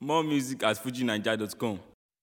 More music at fujinaija.com.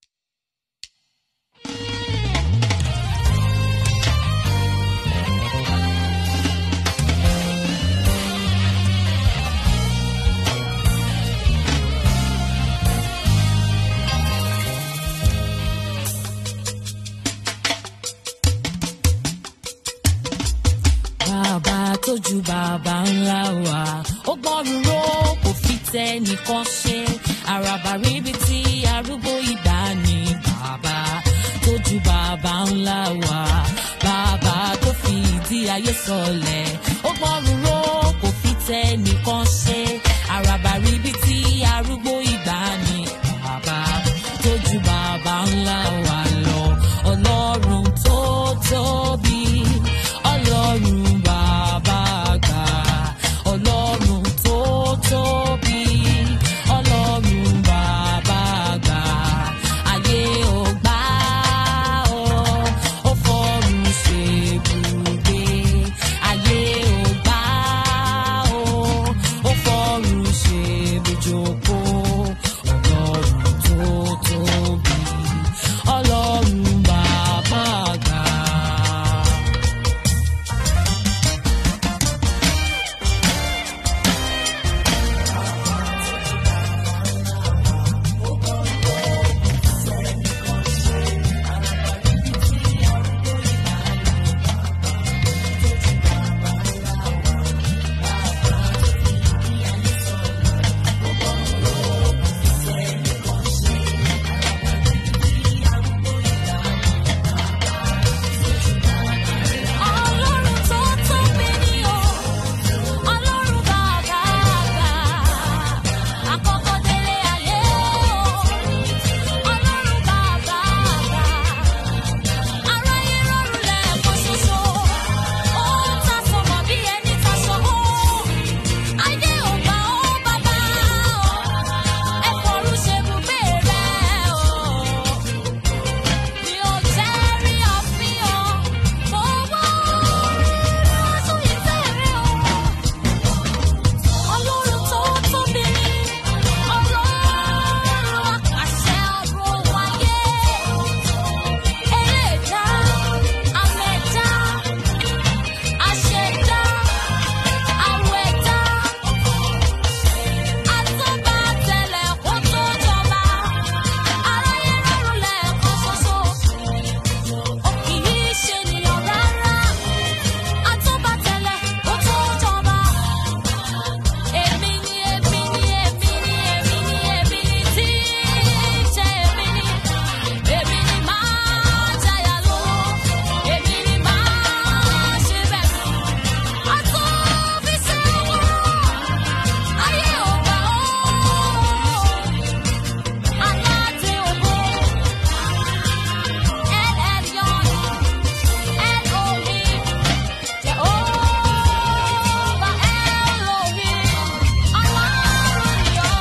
bàbá tó ju bàbá ńlá wa ó gbọ́rùn ró kò fi tẹ nìkan ṣe àràbà ríbi tí arúgbó ìgbà ni bàbá tó ju bàbá ńlá wa bàbá tó fi ìdí ayé sọlẹ̀ ó gbọ́rùn ró kò fi tẹ nìkan ṣe àràbà ríbi tí arúgbó ìgbà ni bàbá tó ju bàbá ńlá wa lọ ọlọ́run tó tóbi ọlọ́run bàbá àgbà ọlọ́run tó tóbi ọlọ́run bàbá àgbà ayé ò gbà ọ́ ó fọ́run ṣèbùgbé ayé ò gbà ọ́ ó fọ́run ṣèbùjókòó ọlọ́run tó tóbi ọlọ́run bàbá àgbà. Ọlọ́run tó tóbi ni o, Ọlọ́run bàbá àgbà, àkọ́kọ́ délé ayé o, Ọlọ́run bàbá àgbà, aráyé rọrùn lẹ́ẹ̀kan ṣoṣo, ó ń tasọ̀mọ̀ bí ẹni tasọ̀ ó, ayé ò gbà ó bàbá o, ẹ fọ̀rùn ṣe bùgbé rẹ̀ o. Mi ò tẹ́rí àfihàn, mo wá aṣọ ìtẹ́rẹ́ o. Ọlọ́run tó tóbi ni, Ọlọ́run àṣẹ ọ̀rọ̀ wáyé. Ẹlẹ́dá, àmẹ́dá, àṣẹdá, àwẹ̀dá. Àtúbà tẹ̀lẹ̀ kó tó jọba, aráyé rọrùn lẹ́ẹ̀kan ṣoṣo ó kì í ṣe ènìyàn rárá àtúbàtẹ̀lẹ̀ ó tó jọba. èmi ni èmi ni èmi ni èmi ni èmi ni tí í ṣe èmi ni. èmi ni máa jayà lówó èmi ni máa ṣe bẹ̀rù. àtúnfiṣẹ́ owó ayé ò gbà ó. aládé ògo El Elyon. Elohim, Jehovah Elohim, Ọlọ́run yọ.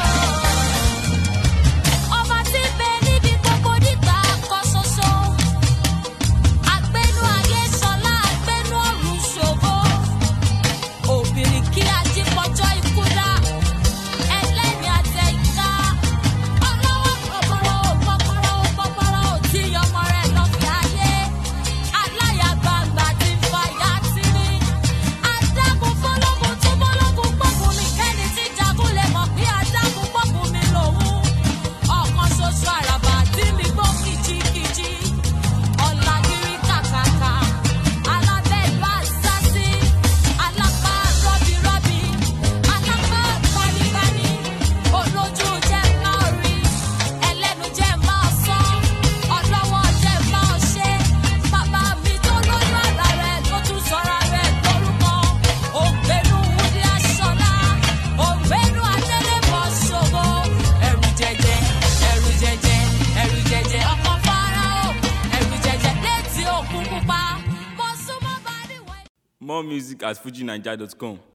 Ọba tí ń bẹ níbi gbogbo nígbà kan ṣoṣo. Àgbénú ayé ṣọlá, àgbénú ọ̀run ṣògo. Òbìrìkì ajípọ̀jọ́ ikú dá. Ẹlẹ́ni àtẹ̀yìnká. Ọlọ́wọ́ pọ̀pọ̀rọ̀ pọ̀pọ̀rọ̀ pọ̀pọ̀rọ̀ tí ọmọ rẹ̀ lọ fi ayé. Aláyàgbàgbà ti ń fa ìyá tí ní. Adágún fọlọ́gùn tó bọ́lọ́gùn pọ̀kùn mi kẹ́ni tí jagun lè mọ̀ pé adágún pọ̀kùn mi lòun. Ọ̀kan ṣoṣo àràbà tí mi gbó kìjikìji. Ọ̀làgìrì kàkàkà. Alábẹ́ ìlú àṣàṣì. Alápá rọ́bìrọ́bì. Alápá gbanibani. Olójú jẹ́ máa rí. Ẹlẹ́nu jẹ́ máa sọ. Ọlọ́wọ́ jẹ́ máa ṣe. Bàbá mi tó lóyún àlá rẹ̀ ló tún sọ̀rọ̀ rẹ̀ lórúkọ. Ògbénu Wúdí Aṣọlá. Ògbénu Adélébọ̀ Ṣògo. Ẹ̀rù jẹjẹ, ẹ̀rù jẹjẹ, ẹ̀rù jẹjẹ ọkọ̀ Fáráò. Ẹ̀rù jẹjẹ létí òkun pupa. Mo súnmọ́ bá níwọ̀n. More music at fujinaija.com.